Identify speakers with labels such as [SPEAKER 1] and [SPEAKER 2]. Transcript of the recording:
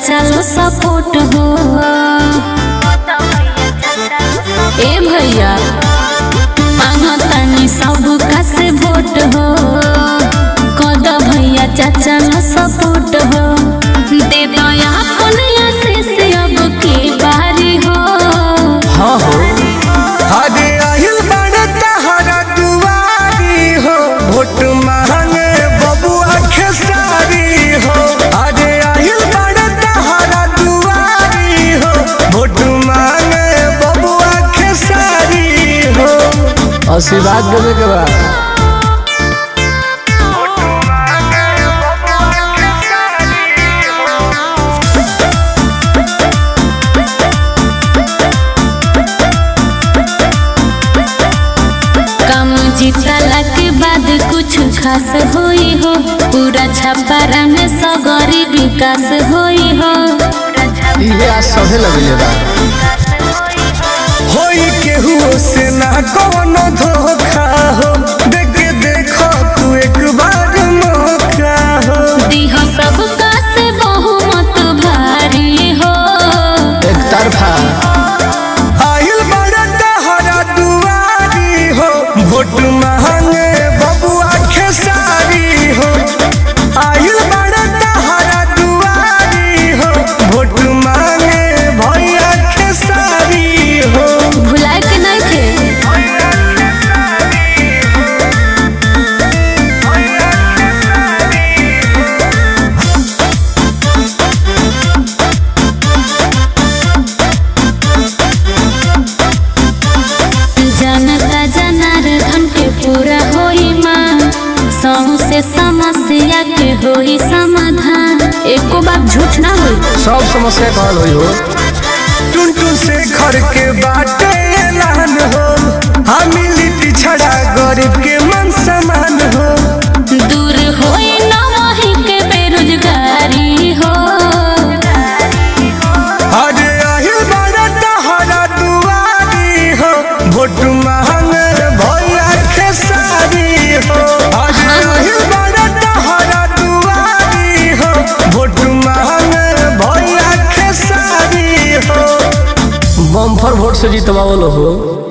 [SPEAKER 1] चाचा लो सपोर्ट हो ए भैया मांगतानी सब का से वोट हो कद भैया चाचा लो सपोर्ट हो दे दया अपन आशीष अब की बारी हो
[SPEAKER 2] हाँ हो अरे आहिल बड़ तहरा दुआरी हो वोट मांगे बबुआ खेसारी हो अरे आहिल बड़ तहरा दुआरी हो वोट मांगे बबुआ खेसारी हो आशीर्वाद देवे के बाद
[SPEAKER 1] काम जीतला के बाद कुछ खास होई हो पूरा छपारा में सगरी विकास होई हो
[SPEAKER 2] ये आज सभे लगले बा होई केहू से ना कोनो धोखा हो देख के देखो तू एक बार मौका हो
[SPEAKER 1] दीह सबका से बहुमत भारी हो
[SPEAKER 2] एक तरफा आइल बड़ा तहरा दुआरी हो वोट मांगे बबुआ खेसारी हो आइल बड़ा तहरा दुआरी हो वोट मांगे भैया खेसारी हो
[SPEAKER 1] भुलाए के नहीं थे जनता जनार्दन के पूरा होई माँ सहू से समस्या के होई समाधान एको बात झूठ ना होई
[SPEAKER 2] सब समस्या का हल होई हो टुनटुन से घर के बाटे ऐलान हो हम लिट्टी छड़ा गरीब के मन समान हो
[SPEAKER 1] दूर होई ना वही के बेरोजगारी हो
[SPEAKER 2] अरे आहिल बड़ा तहरा दुआरी हो वोट मांगे भैया खेसारी हो अरे आहिल बड़ा तहरा दुआरी हो वोट मांगे भैया खेसारी हो बम्फर वोट से जीतवावल हो